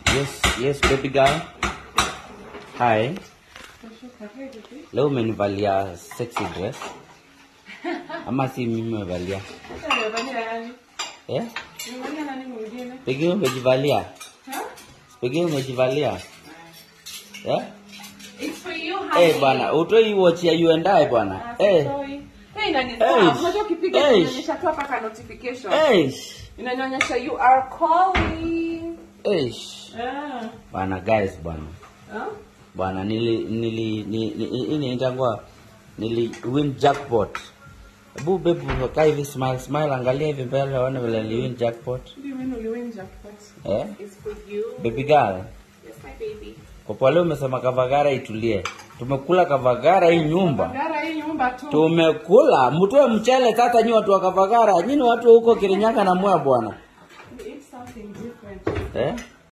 Yes, yes baby girl. Hi. Leo umenivalia sexy dress. Ama si mimi umevalia? Eh? Pengine umejivalia? Pengine umejivalia? Eh? It's for you, Eh honey. bwana, utoi watch ya you and I bwana. Ah, Eh. sorry. Hey, inani- Eh. Ah, unajua ukipiga Eh. inanionyesha tu hapa ka notification. Eh. Inanionyesha you are calling. Eh. Ah. Bwana guys bwana. Ah? Bwana nili nili ni- ni- hii inaitangwa nili win jackpot. Hebu bebu kaa hivi smile smile angalia hivi mbele waone vile ni win jackpot. What do you mean you win jackpot? Eh? It's for you. Baby girl. Yes, my baby. Kwa kuwa leo umesema Kavagara itulie. Tumekula Kavagara hii nyumba. Gara hii nyumba tu. Tumekula mtoe mchele sasa nyi watu wa Kavagara. Nyinyi watu wa huko Kirinyaga na Mwea bwana. We eat something different. Eh?